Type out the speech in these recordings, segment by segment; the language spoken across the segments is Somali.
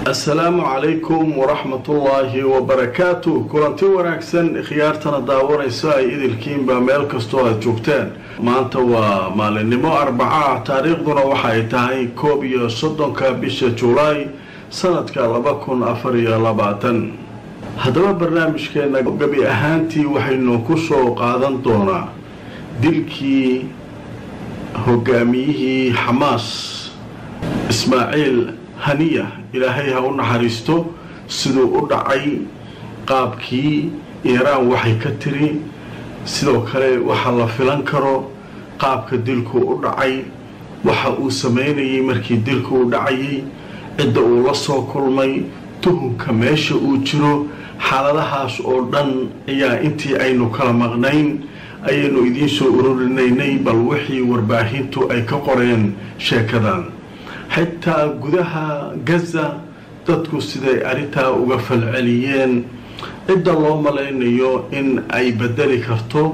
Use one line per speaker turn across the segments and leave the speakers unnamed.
assalaamu calaykum waraxmatullaahi wabarakaatu kulanti wanaagsan khiyaartana daawanaysa ay idilkiinba meel kastoo aad joogteen maanta waa maalinimo arbaca taariikhduna waxa ay tahay koob iyo soddonka bisha julaay sanadka laba kun afar iyo labaatan haddaba barnaamijkeena gabi ahaantii waxaynu ku soo qaadan doonaa dilkii hogaamiyihii xamaas ismaaciil haniya ilaahay ha u naxariisto siduu u dhacay qaabkii iiraan waxay ka tiri sidoo kale waxa la filan karo qaabka dilku u dhacay waxa uu sameynayay markii dilku u dhacayay cidda uu la soo kulmay tuhunka meesha uu jiro xaaladahaas oo dhan ayaa intii aynu kala maqnayn ayaynu idiin soo ururinaynay bal wixii warbaahintu ay ka qoreen sheekadan xitaa gudaha gaza dadku siday arrintaa uga falceliyeen cidda loo malaynayo in ay bedeli karto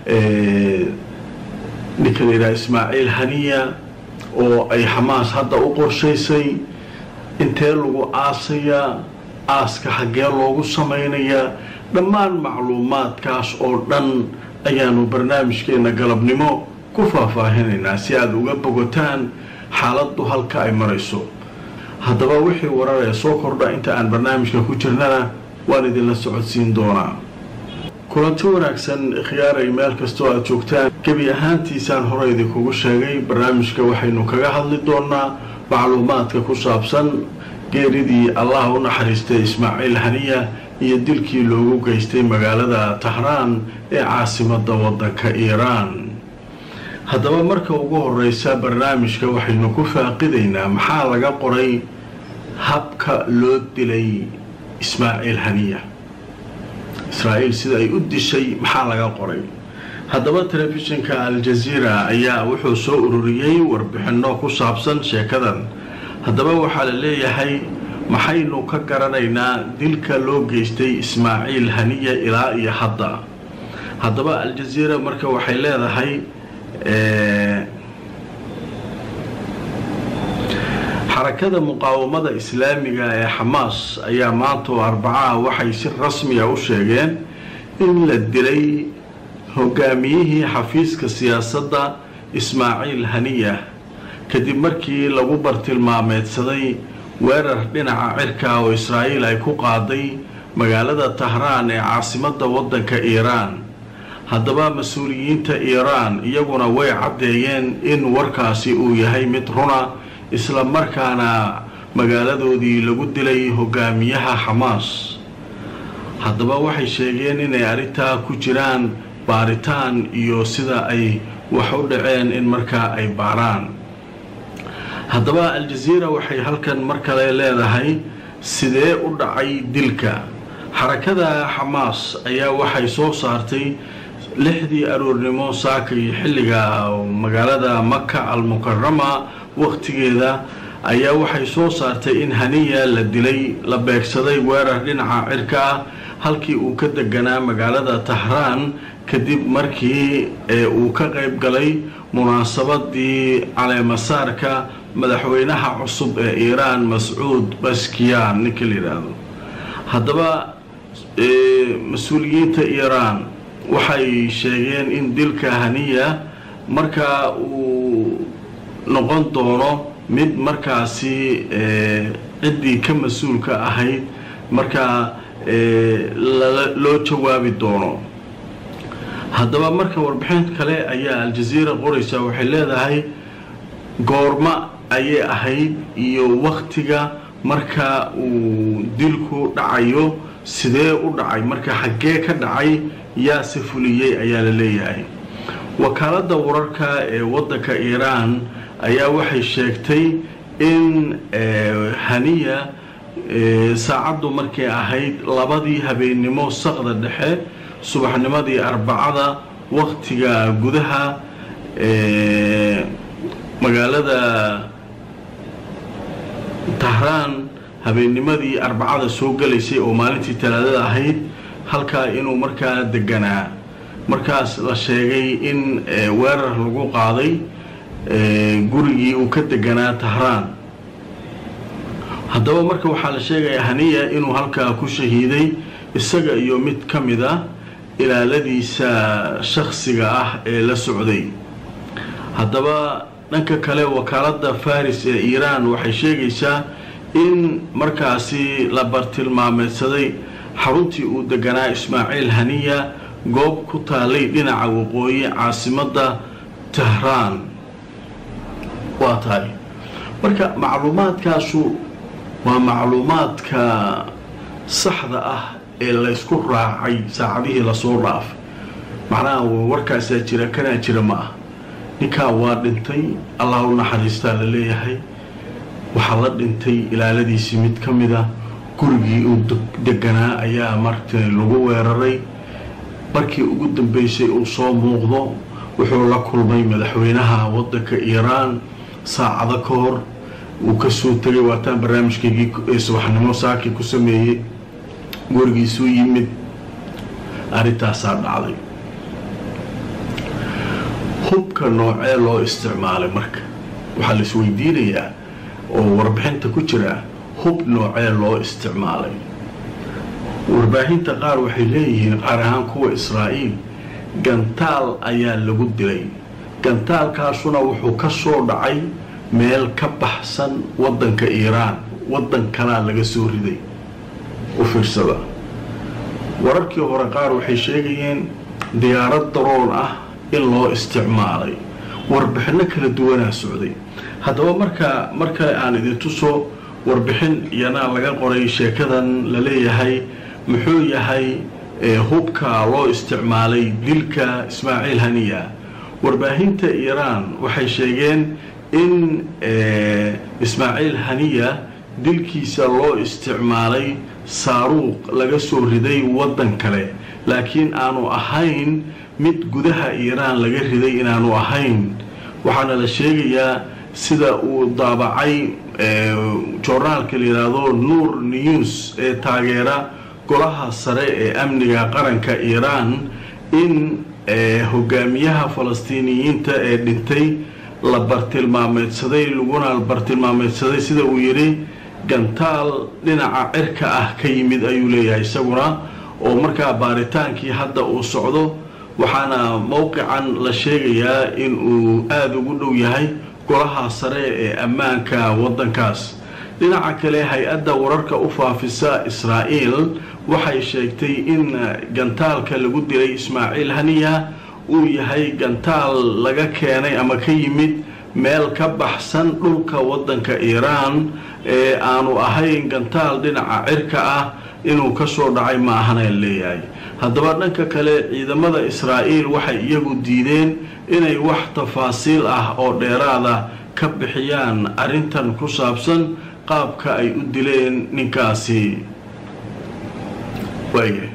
ninka layidhaha ismaaciil haniya oo ay xamaas hadda u qorshaysay intee lagu aasayaa aaska xaggee loogu samaynayaa dhammaan macluumaadkaas oo dhan ayaanu barnaamijkeena galabnimo ku faahfaahinaynaa si aada uga bogotaan xaaladdu halka ay marayso haddaba wixii warar ee soo kordha inta aan barnaamijka ku jirnana waan idinla socodsiin doonaa kulanti wanaagsan khiyaaray meel kastoo aad joogtaan gebi ahaantiisaan hore idinkugu sheegay barnaamijka waxaynu kaga hadli doonaa macluumaadka ku saabsan geeridii allah u naxariistay ismaaciil haniya iyo dilkii loogu geystay magaalada tahraan ee caasimadda waddanka iiraan haddaba marka ugu horeysa barnaamijka waxaynu ku faaqidaynaa maxaa laga qoray habka loo dilay ismaaciil haniya israa'iil sida ay u dishay maxaa laga qoray haddaba telefishinka al-jaziira ayaa wuxuu soo ururiyey warbixinno ku saabsan sheekadan haddaba waxaa la leeyahay maxaynu ka garanaynaa dilka loo geystay ismaaciil haniya ilaa iyo hadda haddaba al-jaziira marka waxay leedahay xarakada muqaawamada islaamiga ee xamaas ayaa maanta oo arbacaha waxay si rasmiya u sheegeen in la dilay hogaamiyihii xafiiska siyaasadda ismaaciil haniya kadib markii lagu bartilmaameedsaday weerar dhinaca cirka oo israa'iil ay ku qaaday magaalada tahraan ee caasimadda waddanka iiraan haddaba mas-uuliyiinta iiraan iyaguna way caddeeyeen in warkaasi uu yahay mid runa isla markaana magaaladoodii lagu dilay hogaamiyaha xamaas haddaba waxay sheegeen inay arrintaa ku jiraan baaritaan iyo sida ay wax u dhaceen in markaa ay baaraan haddaba al-jaziira waxay halkan mar kale leedahay sidee u dhacay dilka xarakada xamaas ayaa waxay soo saartay lixdii aroornimo saakay xilliga magaalada maka al-mukarama waqtigeeda ayaa waxay soo saartay in haniya la dilay la beegsaday weerar dhinaca cirka ah halkii uu ka deganaa magaalada tahraan kadib markii uu ka qayb galay munaasabadii caleemasaarka madaxweynaha cusub ee iiraan mascuud baskiyan ninka la yidhaahdo haddaba mas-uuliyiinta iiraan waxay sheegeen in dilka haniya markaa uu noqon doono mid markaasi ciddii ka mas-uulka ahayd markaa loo jawaabi doono haddaba marka warbixin kale ayaa al-jaziira qoraysa waxay leedahay goorma ayay ahayd iyo waktiga marka uu dilku dhacayo sidee u dhacay marka xaggee ka dhacay yaase fuliyey ayaa la leeyahay wakaaladda wararka ee waddanka iiraan ayaa waxay sheegtay in haniya saacaddu markay ahayd labadii habeennimo saqda dhexe subaxnimadii arbacada waktiga gudaha magaalada tahraan habeennimadii arbacada soo galaysay oo maalintii talaadada ahayd halkaa inuu markaa deganaa markaas la sheegay in weerar lagu qaaday gurigii uu ka deganaa tahraan haddaba marka waxaa la sheegaya haniya inuu halkaa ku shahiiday isaga iyo mid ka mid a ilaaladiisa shakhsiga ah ee la socday haddaba dhanka kale wakaaladda faris ee iiraan waxay sheegaysaa in markaasi la bartilmaameedsaday xaruntii uu deganaa ismaaciil haniya goob ku taalay dhinaca waqooyi caasimadda tehraan waa tahay marka macluumaadkaasu waa macluumaadka saxda ah ee laysku raacay saacadihii lasoo dhaafay macnaha warkaasaa jira kanaa jira ma ah ninkaa waa dhintay allah u naxariistaa la leeyahay waxaa la dhintay ilaaladiisii mid ka mid a gurigii uu deganaa ayaa marta lagu weeraray markii ugu dambeysay uu soo muuqdo wuxuu la kulmay madaxweynaha wadanka iiraan saacado ka hor uu kasoo tegay waataan barnaamijkaygii ee subaxnimo saakii ku sameeyey gurigiisuu yimid arrintaasaa dhacday hubka noocee loo isticmaalay marka waxaa la isweydiinayaa oo warbixinta ku jira hub noocee loo isticmaalay warbaahinta qaar waxay leeyihiin qaar ahaan kuwa israa'iil gantaal ayaa lagu dilay gantaalkaasuna wuxuu ka soo dhacay meel ka baxsan waddanka iiraan waddan kalaa laga soo riday u fiirsada wararkii hore qaar waxay sheegayeen diyaarad daroon ah in loo isticmaalay warbixinno kala duwanaa socday haddaba marka marka aan idin tuso warbixin iyanaa laga qoray sheekadan la leeyahay muxuu yahay hubka loo isticmaalay dilka ismaaciil haniya warbaahinta iiraan waxay sheegeen in ismaaciil haniya dilkiisa loo isticmaalay saaruuq laga soo riday waddan kale laakiin aanu ahayn mid gudaha iiraan laga riday inaanu ahayn waxaana la sheegayaa sida uu daabacay joornaalka la yidhaahdo nuur news ee taageera golaha sare ee amniga qaranka iiraan in hogaamiyaha falastiiniyiinta ee dhintay la bartilmaameedsaday laguna bartilmaameedsaday sida uu yidhi gantaal dhinaca cirka ah ka yimid ayuu leeyahay isaguna oo markaa baaritaankii hadda uu socdo waxaana mowqican la sheegayaa in uu aada ugu dhow yahay golaha sare ee ammaanka waddankaas dhinaca kale hay-adda wararka u faafisa israa'iil waxay sheegtay in gantaalka lagu dilay ismaaciil haniya uu yahay gantaal laga keenay ama ka yimid meel ka baxsan dhulka waddanka iiraan ee aanu ahayn gantaal dhinaca cirka ah inuu ka soo dhacay ma ahana leeyahay haddaba dhanka kale ciidamada israa'iil waxay iyagu diideen inay wax tafaasiil ah oo dheeraada ka bixiyaan arrintan ku saabsan qaabka ay u dileen ninkaasi waaya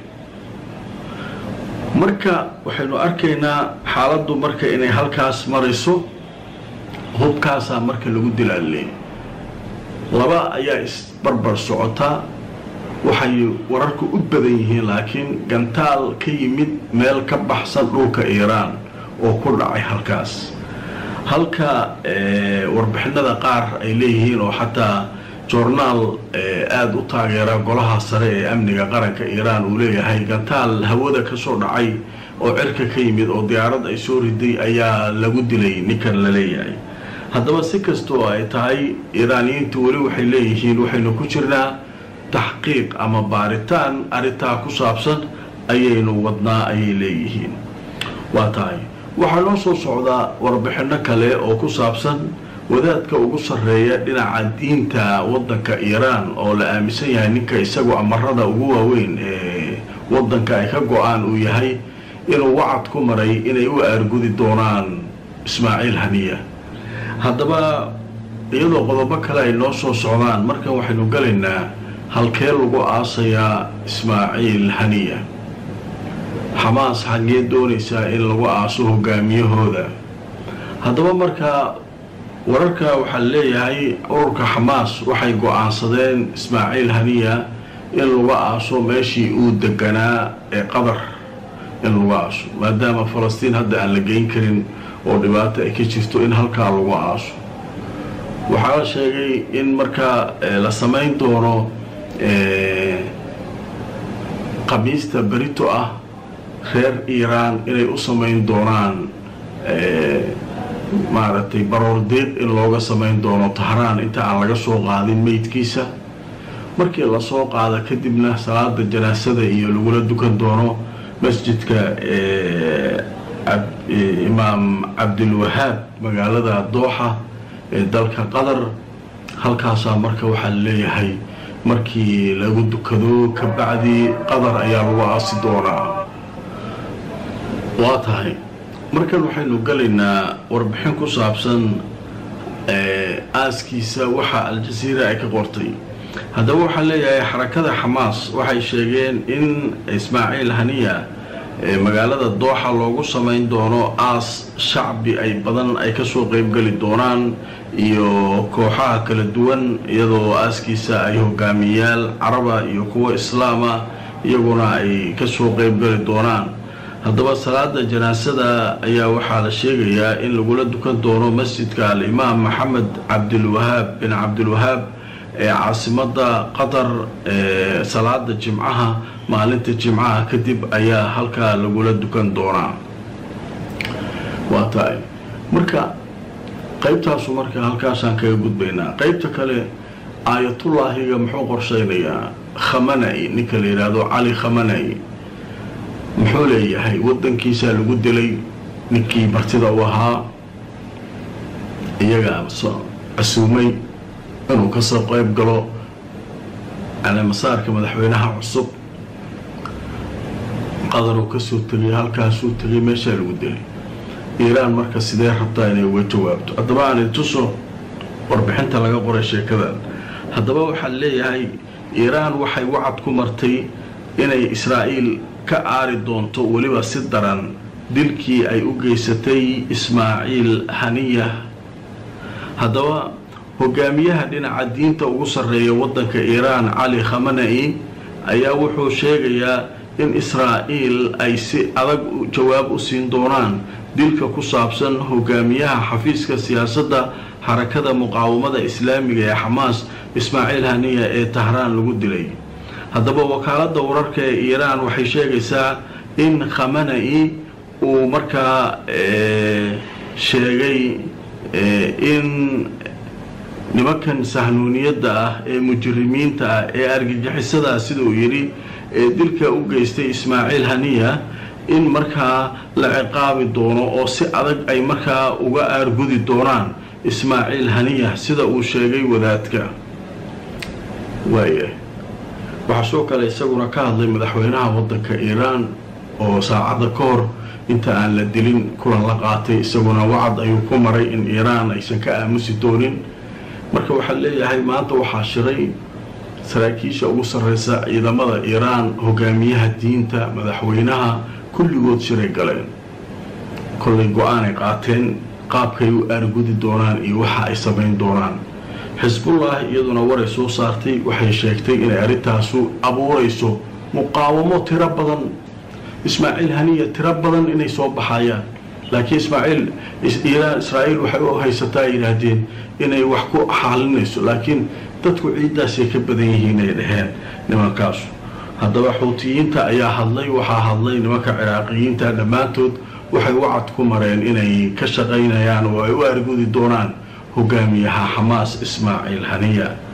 marka waxaynu arkaynaa xaaladdu marka inay halkaas marayso hubkaasaa marka lagu dilaalee laba ayaa isbarbar socota waxay wararku u badan yihiin laakiin gantaal ka yimid meel ka baxsan dhulka iiraan oo ku dhacay halkaas halka warbixinada qaar ay leeyihiin oo xataa joornaal aada u taageera golaha sare ee amniga qaranka iiraan uu leeyahay gantaal hawada ka soo dhacay oo cirka ka yimid oo diyaarad ay soo riday ayaa lagu dilay ninkan la leeyahay haddaba si kastoo ay tahay iiraaniyiintu weli waxay leeyihiin waxaynu ku jirnaa taxqiiq ama baaritaan arrintaa ku saabsan ayaynu wadnaa ayay leeyihiin waa tahay waxaa noo soo socdaa warbixinno kale oo ku saabsan wadaadka ugu sarreeya dhinaca diinta waddanka iiraan oo la aaminsan yahay ninka isagu amarada ugu waaweyn ee waddanka ay ka go-aan uu yahay inuu wacad ku maray inay u aargudi doonaan ismaaciil haniya haddaba iyadoo qodobo kale ay noo soo socdaan markan waxaynu galaynaa halkee lagu aasayaa ismaaciil haniya xamaas xaggee doonaysaa in lagu aaso hogaamiyahooda haddaba markaa wararka waxaa leeyahay ururka xamaas waxay go-aansadeen ismaaciil haniya in lagu aaso meeshii uu deganaa ee qatar in lagu aaso maadaama falastiin hadda aan la geyn karin oo dhibaato ay ka jirto in halkaa lagu aaso waxaa la sheegay in markaa la samayn doono khamiista berito ah reer iiraan inay u samayn doonaan maaragtay baroor deeq in looga samayn doono tahraan inta aan laga soo qaadin meydkiisa markii lasoo qaada kadibna salaada janaasada iyo lagula dukan doono masjidka imaam cabdilwahaab magaalada dooxa ee dalka qatar halkaasaa marka waxaa laleeyahay markii lagu dukado ka bacdi qatar ayaa lagu aasi doonaa waa tahay markan waxaynu galaynaa warbixin ku saabsan aaskiisa waxa al-jasiira ay ka qortay haddaba waxaa leeyahay xarakada xamaas waxay sheegeen in ismaaciil haniya magaalada dooxa loogu samayn doono aas shacbi ay badan ay kasoo qeybgeli doonaan iyo kooxaha kala duwan iyadoo aaskiisa ay hogaamiyayaal caraba iyo kuwo islaama iyaguna ay kasoo qeybgeli doonaan haddaba salaada janaasada ayaa waxaa la sheegayaa in lagula dukan doono masjidka al-imaam maxamed cabdilwahaab bin cabdilwahaab ee caasimada qatar ee salaada jimcaha maalinta jimcaha kadib ayaa halkaa lagula dukan doonaa waa tahay marka qaybtaasu marka halkaasaan kaga gudbaynaa qaybta kale aayatullaahiga muxuu qorsheynayaa khamana-i ninka la yidhaahdo cali khamana-i muxuu leeyahay wadankiisaa lagu dilay ninkii martida u ahaa iyagaa casuumay inuu kasoo qeyb galo caleemasaarka madaxweynaha cusub qadaruu kasoo tegay halkaasuu tegay meeshaa lagu dilay iiraan marka sidee rabtaa inay uga jawaabto haddaba aan tuso warbixinta laga qoray sheekadan haddaba waxaa leeyahay iiraan waxay wacad ku martay inay israa'iil ka aari doonto weliba si daran dilkii ay u geysatay ismaaciil haniya haddaba hogaamiyaha dhinaca diinta ugu sarreeya waddanka iiraan cali khamana-i ayaa wuxuu sheegayaa in israa'iil ay si adag jawaab u siin doonaan dilka ku saabsan hogaamiyaha xafiiska siyaasadda xarakada muqaawamada islaamiga ee xamaas ismaaciil haniya ee tahraan lagu dilay haddaba wakaaladda wararka ee iiraan waxay sheegaysaa in khamana-i uu markaa sheegay in nimankan sahnuuniyadda ah ee mujrimiinta ah ee argagixisadaa sida uu yidhi ee dilka u geystay ismaaciil haniya in markaa la ciqaabi doono oo si adag ay markaa uga aargudi doonaan ismaaciil haniya sida uu sheegay wadaadka waaya waxaa soo kale isaguna ka hadlay madaxweynaha waddanka iiraan oo saacadda ka hor inta aan la dilin kulan la qaatay isaguna wacad ayuu ku maray in iiraan aysan ka aamusi doonin marka waxaa leeyahay maanta waxaa shiray saraakiisha ugu sarreysa ciidamada iiraan hogaamiyaha diinta madaxweynaha kulligood shiray galeen kollay go-aanay qaateen qaabkay u aargudi doonaan iyo waxa ay samayn doonaan xisbullah iyaduna waray soo saartay waxay sheegtay inay arrintaasu abuurayso muqaawamo tiro badan ismaaciil haniya tiro badan inay soo baxayaan laakiin ismaaciil iiraan israa'iil waxay u haysataa ay yidhaahdeen inay wax ku xaalinayso laakiin dadku ciiddaasay ka badan yihiin ay dhaheen nimankaasu haddaba xuutiyiinta ayaa hadlay waxaa hadlay nimanka ciraaqiyiinta dhammaantood waxay wacad ku mareen inay ka shaqaynayaan oo ay u argudi doonaan hogaamiyaha xamaas ismaaciil haniya